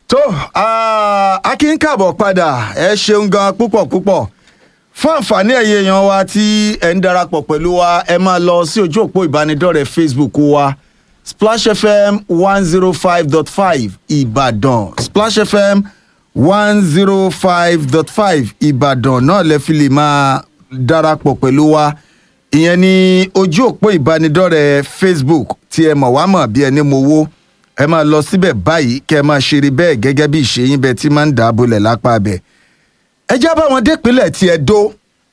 tó a kí ń kàbọ̀ padà ẹ ṣeun gan púpọ̀ púpọ̀ fún àǹfààní ẹ̀yẹ èèyàn wa tí ẹ̀ ń darapọ̀ pẹ̀lú wa ẹ máa lọ sí ojú òpó ìbánidọ́rẹ̀ẹ́ facebook wa splash fm one zero five dot five ìbàdàn splash fm one zero five dot five ìbàdàn náà lẹ fi lè máa darapọ̀ pẹ̀lú wa ìyẹn ní ojú òpó ìbánidọ́rẹ̀ẹ́ facebook tí ẹ mọ̀ wá mọ̀ bí ẹni mo wó ẹ máa lọ síbẹ̀ báyìí kẹ́ ẹ máa ṣeré bẹ́ẹ̀ gẹ́gẹ́ bí ìṣèyìn bẹ́ẹ̀ tí máa ń dà á bolẹ̀ lápá abẹ. ẹ já bá wọn dépínlẹ̀ tí ẹ dó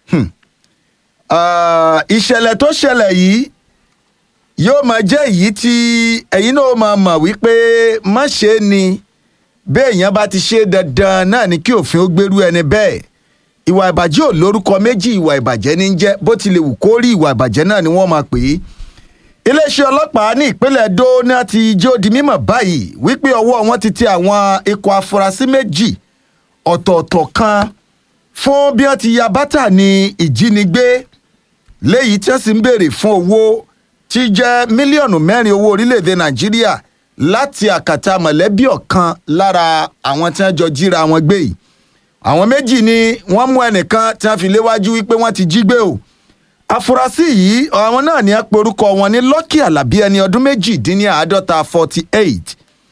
ìṣẹ̀lẹ̀ tó ṣẹlẹ̀ yìí yóò máa jẹ́ èyí tí ẹ̀yin náà máa mọ̀ wípé má ṣe é ni béèyàn bá ti ṣe dandan náà ni kí òfin ó gbérú ẹni bẹ́ẹ̀ ìwà ìbàjẹ́ ò lórúkọ méjì ìwà ìbàjẹ́ ní jẹ́ bó tilẹ̀ wù kó rí ìwà ìbàjẹ́ náà ni wọ́n máa pè é iléeṣẹ́ ọlọ́pàá ní ìpínlẹ̀ Edo náà ti jẹ́ ó di mímọ̀ báyìí wípé ọwọ́ wọn ti tẹ àwọn ikọ̀ afurasí méjì ọ̀tọ̀ọ̀tọ̀ kan fún bí wọ́n ti ya bátà ní ìjínigbé léyìí tí wọ́n sì ń béèrè fún owó tí jẹ́ mílíọ̀nù mẹ́rin owó orílẹ̀-èdè Nàìjíríà láti àkàtà mọ̀lẹ́bí ọ̀kan lára àwọn tí wọ́n jọ jíra wọn gbé yìí àwọn méjì ni wọ́n mú ẹnìkan tí wọ́n fi léwájú wípé wọ́n ti jí gbé o afurasí yìí àwọn náà ní aporúkọ wọn ní Lucky Alábí ẹni ọdún méjìdínláàádọ́ta forty eight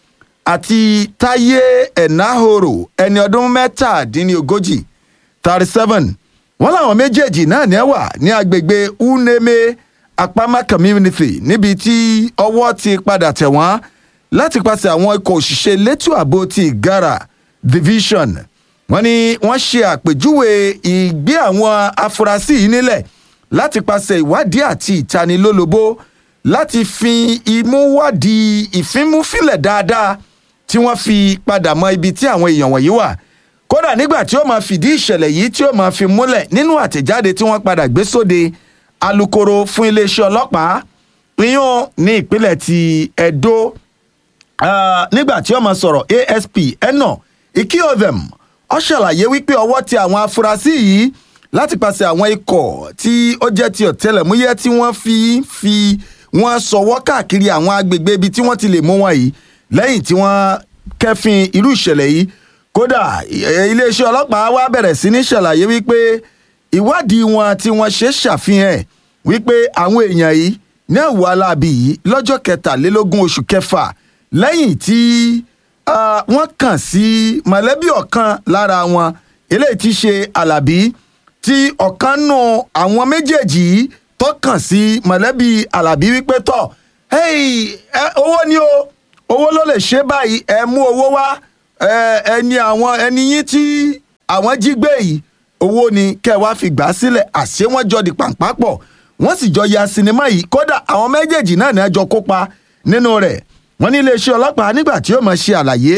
àti Táyé Ẹ̀náhòrò ẹni ọdún mẹ́tàdínlógójì thirty seven wọ́n làwọn méjèèjì náà ní wà ní agbègbè Uneme Apama community níbi tí ọwọ́ ti padà tẹ̀ wọ́n láti pàṣẹ àwọn ikọ̀ òṣìṣẹ́ elétò ààbò ti Ìgárà division wọ́n ní wọ́n ṣe àpèjúwe ìgbé àwọn afurasí yìí nílẹ̀ láti pàṣẹ ìwádìí àti ìtanilólobó láti fi imú wádìí ìfimúfilẹ̀ dáadáa tí wọ́n fi padà mọ ibi tí àwọn èèyàn wọ̀nyí wà kódà nígbà tí ó máa fìdí ìṣẹ̀lẹ̀ yìí tí ó máa fi múlẹ̀ nínú àtẹ̀jáde tí wọ́n padà gbé sóde alukoro fún iléeṣẹ́ ọlọ́pàá ìyún ní ìpínlẹ̀ ti Edo nígbà tí ó máa sọ̀rọ̀ ASP eno ikiodhem ó ṣàlàyé wípé ọwọ́ ti àwọn afurasí yìí láti pàṣẹ àwọn ikọ̀ tí ó jẹ́ ti ọ̀tẹlẹ̀múyẹ́ tí wọ́n fi fi wọ́n sọwọ́ káàkiri àwọn agbègbè ibi tí wọ́n ti lè mú wọn yìí lẹ́yìn tí wọ́n kẹ́fìn irú ìṣẹ̀lẹ̀ yìí kódà iléeṣẹ́ ọlọ́pàá wá bẹ̀rẹ̀ sí ní ṣàlàyé wípé ìwádìí wọn tí wọ́n ṣe ṣàfihàn wípé àwọn èèyàn yìí ní ẹ̀wù aláàbí yìí lọ́jọ́ kẹtàlélógún oṣù kẹfà lẹ́yìn tí wọ́n kàn sí mọ̀lẹ́bí ọ̀kan lára wọn eléyìí ti ṣe alábí tí ọ̀kan nù àwọn méjèèjì yìí tó kàn sí mọ̀lẹ́bí alábí wípé tọ̀ owó ni o owó ló lè ṣe báyìí ẹ mú owó wá ẹni àwọn ẹni yín tí àwọn jí gbé yìí owó ni kẹ́ wá fi gbà á sílẹ̀ àṣé wọ́n jọ di pàǹpá pọ̀ wọ́n sì jọ ya sinimá yìí kódà àwọn méjèèjì náà ní ẹjọ́ kópa nínú rẹ̀ wọ́n ní iléeṣẹ́ ọlọ́pàá nígbà tí yóò máa ṣe àlàyé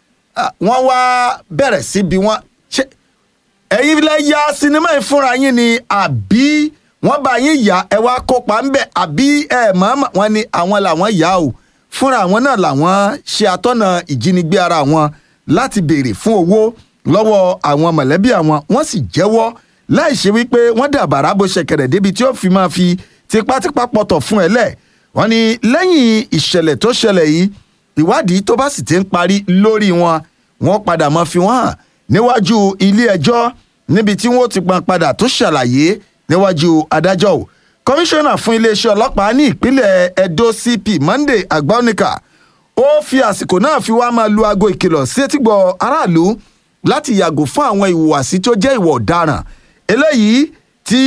wọ́n wá bẹ̀rẹ̀ sí bí wọ́n ṣe ẹ̀yin lẹ ya sinimá yìí fúnra yín ni àbí wọ́n bá yín yà ẹ wá kópa ńbẹ àbí ẹ mọ̀ọ́mọ̀ wọ́n ní àwọn làwọn yà o fúnra àwọn náà làwọn ṣe àtọ́nà ìjínigbé ara wọn láti béèrè fún owó lọ́wọ́ àwọn mọ̀lẹ́bí àwọn wọ́n sì jẹ́wọ́ láì ṣe wípé wọ́n dàbàrà bó ṣẹ̀kẹ̀rẹ̀ débi tí ó fi máa fi tipátipá pọ̀tọ̀ fún ẹ lẹ̀ wọ́n ní lẹ́yìn ìṣẹ̀lẹ̀ tó ṣẹlẹ̀ yìí ìwádìí tó bá sì ti ń parí lórí wọn wọ́n padà máa fi wọ́n hàn níwájú ilé ẹjọ́ níbi tí wọ́n ti pọn padà tó ṣàlàyé níwájú adájọ́ o kọmíṣánná fún iléeṣẹ́ ọlọ́pàá ní ìpínlẹ̀ Edo CP Monday Agbaonika ó fi àsìkò náà fi wá máa lu aago ìkìlọ̀ sí etígbọ̀ aráàlú láti yàgò fún àwọn ìhùwàsí tó jẹ́ ìwà ọ̀daràn eléyìí tí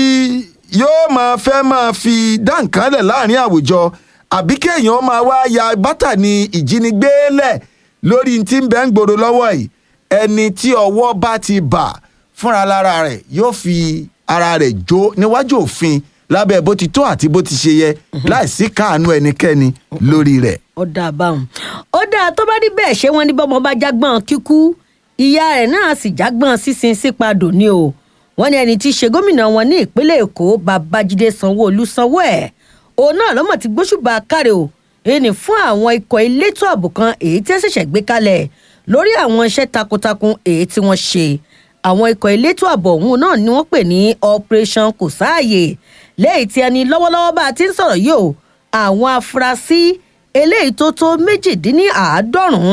yóò máa fẹ́ máa fi dá nǹkan lẹ̀ láàrin àwùjọ àbí kéèyàn máa wá ya bátà ní ìjínigbé lẹ̀ lórí tí ń bẹ́ ń gbòòrò lọ́wọ́ yìí ẹni tí ọwọ́ bá ti bà fúnra lára rẹ̀ yóò fi ara rẹ̀ jó níwájú òfin lábẹ́ bó ti tó àti bó ti ṣe yẹ láìsí káàánú ẹnikẹ́ni lórí rẹ̀. ó dáa báwọn ó dáa tó bá rí bẹ́ẹ̀ ṣé wọ́n ní bọ́mọ bá jágbọ́n kíkú ìyá rẹ̀ náà sì jágbọ́n sísin sípadò ni o wọ́n ní ẹni tí í ṣe gómìnà wọn ní ìpínlẹ̀ èkó babájídé sanwó-olú sanwó ẹ̀ òun náà lọ́mọ̀ ti gbóṣùbà káre o ẹni fún àwọn ikọ̀ elétò ààbò kan èyí tí ẹ ṣẹ̀ṣẹ̀ gbé kalẹ̀ lórí àwọn iṣẹ́ takuntakun èyí tí wọ́n ṣe àwọn ikọ̀ elétò ààbò ọ̀hún náà ni wọ́n pè ní operation kò sáàyè lẹ́yìn tí ẹni lọ́wọ́lọ́wọ́ bá a ti ń sọ̀rọ̀ yìí o àwọn afurasí eléyìí tó tó méjìdínláàádọ́rùn-ún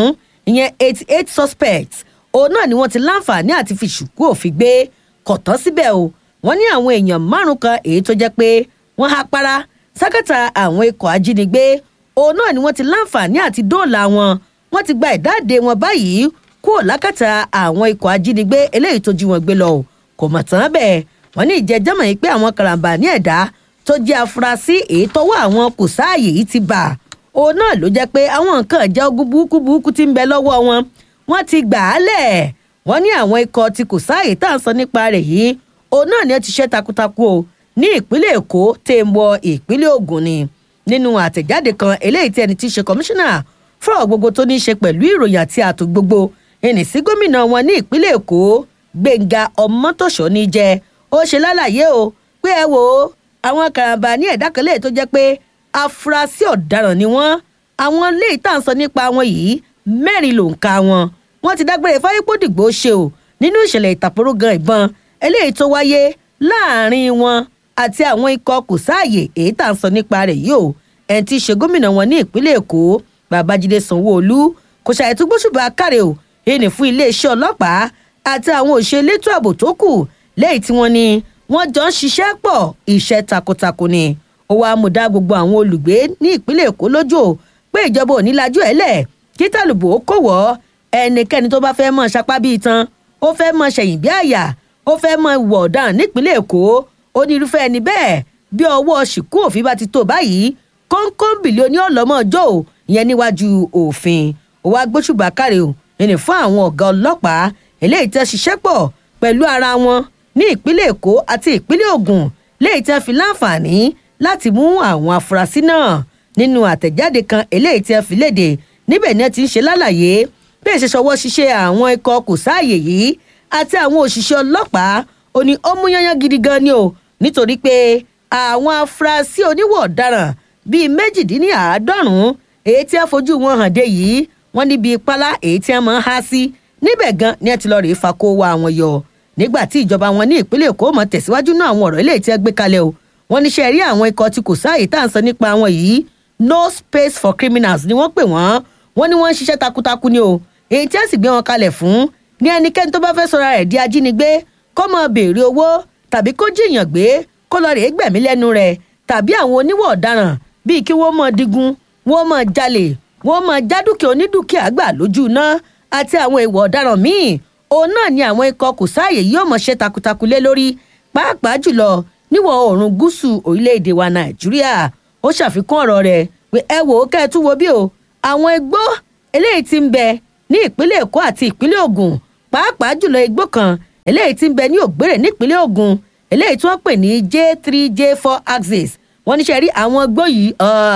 ìyẹn eighty eight suspects òun náà ni wọ́n ti láǹfààní àti fi ṣùkú òfin gbé kọ̀tọ́ síbẹ̀ o wọ́n ní àwọn èèyàn márùn kan èyí tó jẹ́ pé wọ́n há para sákàtà àwọn ikọ̀ ajínigbé òun náà ni wọ́n ti láǹfààní àti dóòlà wọn wọ́n ti gba ìdáǹdè wọn báyìí kúrò lákàtà àwọn ikọ̀ ajínigbé eléyìí tó jí wọn gbé lọ o kò mọ̀ tán bẹ́ẹ̀ wọ́n ní ìjẹ́jẹ́mọ̀ yìí pé àwọn karambà ní ẹ̀dá tó jẹ́ afurasí èyí tọ́wọ́ àwọn kò sáàyè yìí ti bà òun náà ló jẹ́ pé àwọn nǹkan ìjà ogun burúkú burúkú ti ń bẹ lọ́wọ́ wọn wọ́n ti gbà á lẹ̀ wọ́n ní àwọn ikọ̀ tí kò sáàyè tá à ń sọ nípa rẹ̀ yìí òun náà ni ó ti ṣe takuntakun o ní ìpínlẹ̀ èkó tẹ̀ ń wọ ìpínlẹ̀ ògùn ni nínú àtẹ̀jáde kan eléyìí tí ẹni tí í ṣe kọmíṣánná fúrọ̀ gbogbo tó ní í ṣe pẹ̀lú ìròyìn àti ààtò gbogbo ẹnì sí gómìnà wọn ní ìpínlẹ̀ èkó gbẹ̀ngà ọmọtòṣọ́ ní jẹ́ ó ṣe lálàyé o pé ẹ wò ó àwọn karambà ní ẹ̀dá kan léè tó jẹ́ pé afurasí ọ̀daràn ni wọ́n àwọn léè tá à ń sọ nípa wọn yìí mẹ́rin ló ń ka wọn wọ́n ti dágbére fáyépódìgbò ṣe o nínú ìṣẹ̀lẹ̀ ìtàpórógan ìbọn eléyìí tó wáyé láàrin wọn àti àwọn ikọ̀ kò sáàyè èyí tá à ń sọ nípa rẹ̀ yìí o ẹni tí í ṣe gómìnà wọn ní ìpínlẹ̀ èkó babájídé sanwóolu kò ṣàìtúgbóṣùbà káre o èyí fún iléeṣẹ́ ọlọ́pàá àti àwọn òṣèré elétò ààbò tó kù lẹ́yìn tí wọ́n ní wọ́n jọ ń ṣiṣẹ́ pọ̀ iṣẹ́ takuntakun ni ó wàá mú dá gbogbo àwọn olùgbé ní ìpínlẹ̀ èkó lójú o pé ìjọba ò ní lajú ẹ̀ lẹ̀ kí tàlùbò ó kò wọ́ ẹnikẹ́ni tó bá fẹ́ mọ̀ ṣapá bíi tan ó fẹ́ mọ̀ ṣẹ̀yìn bí àyà ó fẹ́ mọ̀ wọ̀ ọ̀daràn nípínlẹ̀ èkó ó ní irúfẹ́ ẹni bẹ́ẹ̀ bí ọwọ́ ṣìkú òfin bá ti tó báyìí kọ́ńkọ́ńbìlì oní ọ̀lọ́mọ́jọ́ ò ìyẹn níwájú òfin ó wá gbóṣùbà káre o ẹni fún àwọn ọ̀gá ọlọ́pàá eléyìí tẹ́ ṣiṣẹ́ pọ̀ pẹ̀lú ara wọn ní ìpínlẹ̀ èkó àti ìpínlẹ̀ ògùn léyìí tẹ́ fi láǹfààní láti mú àwọn afurasí náà nínú àtẹ̀jáde kan eléyìí tẹ́ fi léde níbẹ̀ ni ẹ ti ń ṣe lálàyé bí èsì ṣọwọ́ ṣiṣẹ́ àwọn ikọ̀ kò sáàyè yìí àti àwọn òṣìṣẹ́ ọlọ́pàá ó ní ó mú yányán gidi gan ni o nítorí pé àwọn afurasí oníwọ̀ ọ̀daràn bíi méjìdínláàádọ́rùn-ún èyí tí a fojú wọn hàn dé yìí wọ́n níbi ìpalá èyí tí a máa ń há sí níbẹ̀ gan ni ẹ ti lọ rèé fa kó wa àwọn yọ nígbà tí ìjọba wọn ní ìpínlẹ̀ èkó mọ̀ tẹ̀síwájú náà àwọn ọ̀rọ̀ eléyìí tí ẹ gbé kalẹ̀ o wọ́n níṣẹ́ rí àwọn ikọ̀ tí kò sáàyè tá à ń sọ nípa àwọn yìí no space for criminals ni wọ́n pè wọ́n wọ́n ní wọ́n ń ṣiṣẹ́ takuntakun ni o èyí tí a sì gbé wọn kalẹ̀ fún ní ẹnikẹ́ni tó bá fẹ́ sọra rẹ̀ di ajínigbé kó máa béèrè owó tàbí kó jìyàn gbé kó lọ rèé gbẹ̀mí lẹ́nu rẹ̀ tàbí àwọn oníwọ̀ ọ̀daràn bíi kí wọ́n máa digun wọ́n máa jalè wọ́n máa já dúkìá onídùkìá gbà lójú iná àti àwọn ìwọ̀ ọ̀daràn míì òun náà ni àwọn ikọ̀ kò sáàyè yóò mọ̀ ṣe takuntakun lé lórí pàápàá jùlọ níwọ̀ oòrùn gúúsù orílẹ̀-èdè wa nàìjíríà ó ṣàfikún ọ̀rọ̀ rẹ̀ pé ẹ wò ó kẹ́ ẹ tún wo bí o àwọn igbó eléyìí ti ń bẹ ní ìpínlẹ̀ èkó àti ìpínlẹ̀ ògùn pàápàá jùlọ igbó kan eléyìí ti ń bẹ ní ògbérè nípínlẹ̀ ògùn eléyìí tí wọ́n pè ní j three j four axis wọ́n níṣẹ́ rí àwọn igbó yìí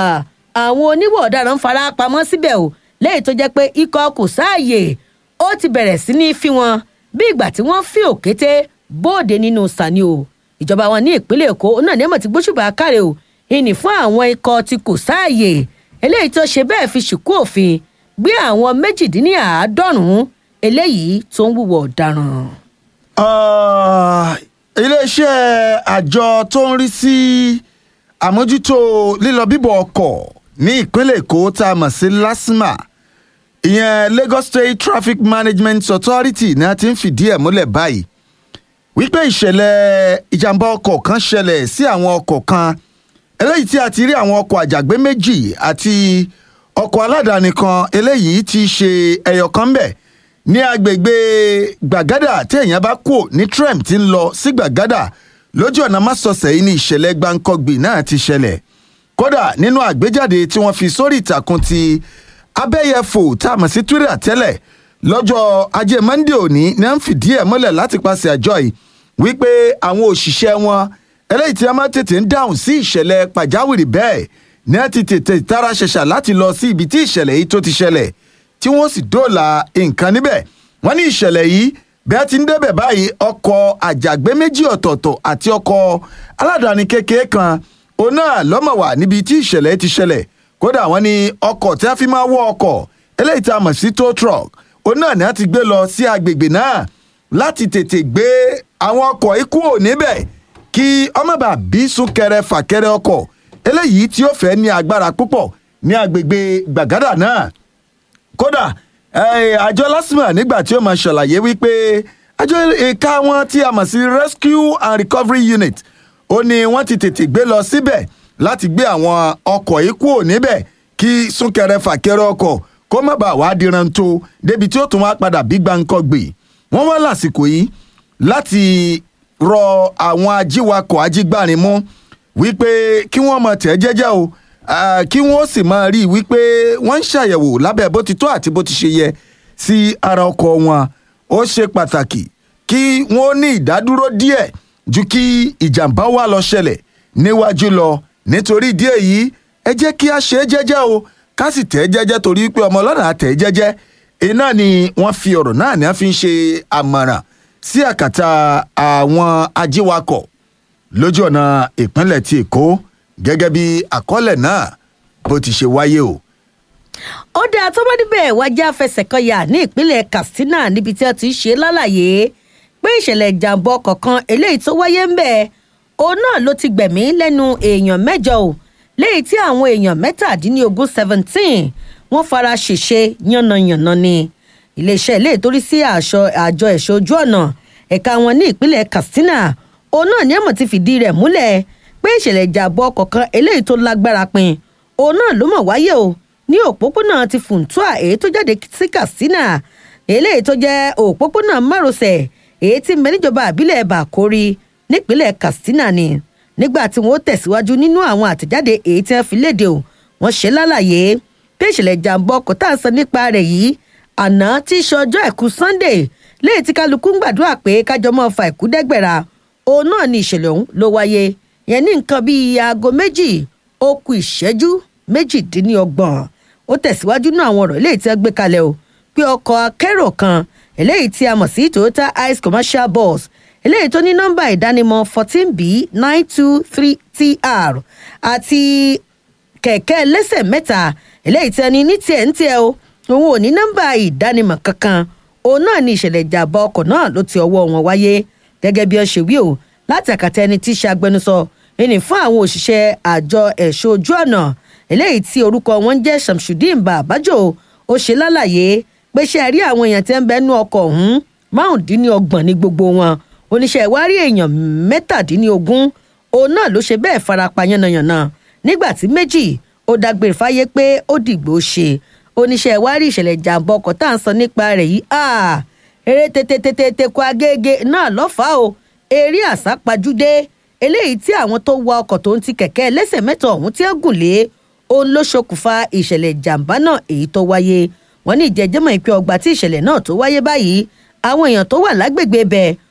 àwọn oníwọ̀ ọ̀daràn ń fara pamọ́ síbẹ̀ o lẹ́yìn tó jẹ́ pé ikọ̀ kò sáàyè ó ti bẹ̀rẹ̀ sí ní fi wọn bí ìgbà tí wọ́n fi òkété bóde nínú sani o ìjọba wọn ní ìpínlẹ̀ èkó náà ní ẹ̀mọ̀ tí gbóṣùbà káre o ìní fún àwọn ikọ̀ tí kò sáàyè eléyìí tó ṣe bẹ́ẹ̀ fi ṣìkú òfin gbé àwọn méjìdínláàádọ́rùn-ún eléyìí tó ń wúwo ọ̀daràn. iléeṣẹ́ àjọ tó ń rí sí àmójútó lílọ bíbọ̀ ọkọ̀ ní ìpínlẹ̀ èkó tá a mọ̀ sí lasma ìyẹn lagos state traffic management authority ni a ti ń fìdí ẹ̀ múlẹ̀ báyìí wípé ìṣẹ̀lẹ̀ ìjàmbá ọkọ̀ kan ṣẹlẹ̀ sí àwọn ọkọ̀ kan eléyìí tí a ti rí àwọn ọkọ̀ àjàgbé méjì àti ọkọ̀ aládàáni kan eléyìí ti ṣe ẹyọ kan bẹ̀ ní agbègbè gbàgádà tí èèyàn bá kú ní trem ti ń lọ sí gbàgádà lójú ọ̀nà másọ̀sẹ̀ yìí ni ìṣẹ̀lẹ̀ gbáǹkọ́gbì náà ti ṣẹlẹ̀ kódà nínú àgbéjáde tí wọ́n fi sórí ìtàkùn ti abẹ́yẹfò tá a mọ̀ sí twitter tẹ́lẹ̀ lọ́jọ́ ajé monde òní ni wọ́n fìdí ẹ̀ mọ́lẹ̀ láti pàṣẹ àjọ yìí wípé àwọn òṣìṣẹ́ wọn eléyìí tí wọ́n máa tètè ń dáhùn sí ìṣẹ̀lẹ̀ pàjáwìrì bẹ́ẹ̀ ni wọ́n ti tètè tara ṣẹ̀ṣà láti lọ sí ibi tí ìṣẹ̀lẹ̀ yìí tó ti ṣẹlẹ̀ tí wọ́n sì dóòlà nǹkan níbẹ̀ wọ́n ní ìṣẹ̀lẹ̀ yìí bí a ti ń débẹ̀ báyìí ọkọ̀ àjàgbé méjì ọ̀tọ̀ọ̀tọ̀ àti ọkọ̀ aládàáni kékeré kan òun náà lọ́mọ̀ wà níbi tí ìṣẹ̀lẹ̀ ti ṣẹlẹ̀ kódà wọ́n ní ọkọ̀ tí a fi máa wọ ọkọ̀ eléyìí tá a mọ̀ sí tow truck òun náà ni a ti gbé lọ sí agbègbè náà láti tètè gbé àwọn ọkọ̀ ikú ò níbẹ̀ kí ọmọọba bí súnkẹrẹ fàkẹrẹ ọkọ̀ eléyìí tí ó fẹ́ ní agbára púpọ̀ ní agbègbè gbàgádà náà kódà Eh, àjọ lasma nígbà tí ó máa ṣàlàyé wípé àjọ ẹ̀ka wọn tí a mọ̀ sí rescue and recovery unit ó ní wọ́n ti tètè gbé lọ síbẹ̀ láti gbé àwọn ọkọ̀ yìí kúrò níbẹ̀ kí súnkẹrẹ fàkẹrẹ ọkọ̀ kó má bàa wá diran tó débi tí ó tún wá padà bí gbáǹkọ́ gbè wọ́n wá lásìkò yìí láti rọ àwọn ajíwakọ̀ ajígbárin mú wípé kí wọ́n máa tẹ̀ jẹ́jẹ́ o ah, kí wọ́n sì máa rí i wípé wọ́n ń ṣàyẹ̀wò lábẹ́ bó ti tó àti bó ti ṣe yẹ sí ara ọkọ̀ wọn ó ṣe pàtàkì kí wọ́n ní ìdádúró díẹ̀ ju kí ìjàmbá wà lọ ṣẹlẹ̀ níwájú lọ nítorí ìdí èyí ẹ jẹ́ kí a ṣe é jẹ́jẹ́ o ká sì tẹ̀ ẹ́ jẹ́jẹ́ torí pé ọmọ ọlọ́run àtẹ̀ ẹ́ jẹ́jẹ́ iná ni wọ́n fi ọ̀rọ̀ náà ní wọ́n fi ń ṣe àmọ̀ràn sí àkàtà àwọn ajíwakọ̀ lójú ọ̀nà ìpínlẹ̀ ti èkó gẹ́gẹ́ bí àkọọ́lẹ̀ náà bó ti ṣe wáyé o. ó dáa tó bá níbẹ̀ wájà fẹsẹ̀kọyà ní ìpínlẹ̀ katsina níbi tí wọ́n ti ń ṣe lálàyé pé ìṣẹ̀lẹ̀ ìjàmbá ọkọ̀ kan eléyìí tó wáyé ń bẹ̀ òun náà ló ti gbẹ̀mí lẹ́nu èèyàn mẹ́jọ o léyìí tí àwọn èèyàn mẹ́tàdínlógún seventeen wọ́n fara ṣèṣe yánnayànna ni iléeṣẹ́ ilé ìtorí sí àṣọ àjọ ẹ̀ṣọ́ ojú ọ̀nà ẹ̀ka wọn ní ìpínlẹ̀ katsina òun náà ní ẹ̀mọ̀ ti fìdí rẹ̀ múlẹ̀ pé ìṣẹ̀lẹ̀ ìjàmbá ọkọ̀ kan eléyìí tó lágbára pin òun náà ló mọ̀ wáyé o ní òpópónà ti funtua èyí tó jáde sí katsina eléyìí tó jẹ́ òpópónà márosẹ̀ èyí tí mẹ́níjọba àbílẹ̀ bàkórí nípínlẹ̀ katsina ni nígbà tí wọ́n tẹ̀síwájú nínú àwọn àtẹ̀jáde èyí tí wọ́n fi léde o wọ́n ṣe lálàyé pé ìṣẹ̀lẹ̀ ìjàmbá ọkọ̀ tá à ń sọ nípa rẹ̀ yìí àná tí í ṣe ọjọ́ àìkú sunday léyìí tí kálukú ń gbàdúrà pé kájọ máa fa ìkú dẹ́gbẹ̀ra òun náà ni ìṣẹ̀lẹ̀ ọ̀hún ló wáyé yẹn ní nǹkan bíi aago méjì ó kù ìṣẹ́jú méjìdínlọ́gbọ̀n ó tẹ̀síwájú náà àwọn ọ̀rọ̀ eléyìí tí wọ́n gbé kalẹ̀ o pé ọkọ̀ akérò kan eléyìí tí a mọ̀ sí toyota ice commercial bus eléyìí tó ní nọ́mbà ìdánimọ̀ fourteen b nine two three tr àti kẹ̀kẹ́ lẹ́sẹ̀ mẹ́ta eléyìí tí ẹni ní tiẹ̀ ń tiẹ̀ o òun ò ní nọ́mbà ìdánimọ̀ kankan òun náà ní ìṣẹ̀lẹ̀ ìjàmbá ọkọ̀ náà ló ti ọwọ́ wọn wáyé gẹ́gẹ́ bí ó ṣe wí o láti àkàtà ẹni tí í ṣe agbẹnusọ ẹni fún àwọn òṣìṣẹ́ àjọ ẹ̀ṣọ́ ojú ọ̀nà eléyìí tí orúkọ wọn ń jẹ́ shamsudeen babajo ó ṣe lálàyé pé ṣe rí àwọn èèyàn tí ń bẹ nú ọkọ̀ ọ̀hún márùndínlọ́gbọ̀n ní gbogbo wọn oníṣẹ́ ìwárí èèyàn mẹ́tàdínlógún òun náà ló ṣe bẹ́ẹ̀ farapa yánnayànna nígbà tí méjì ó dágbére fáyé pé ó dìgbò ṣe oníṣẹ́ ìwárí ìṣẹ̀lẹ̀ ìjàmbá ọkọ̀ tá à ń sọ nípa rẹ̀ yìí eré tètè kó agége náà lọ́fàá o eré àsápajúdé eléyìí tí àwọn tó wa ọkọ̀ tó ń ti kẹ̀kẹ́ ẹlẹ́sẹ̀ mẹ́ta ọ̀hún tí ó gùn lé òun ló ṣokùnfà ìṣẹ̀lẹ̀ ìjàmbá náà èyí tó wáyé wọ́n ní ìjẹ́jẹ́mọ̀ ìpè ọgbà tí ìṣẹ̀lẹ̀ náà tó wáyé báyìí àwọn èèyàn tó wà lágbègbè bẹ́ẹ̀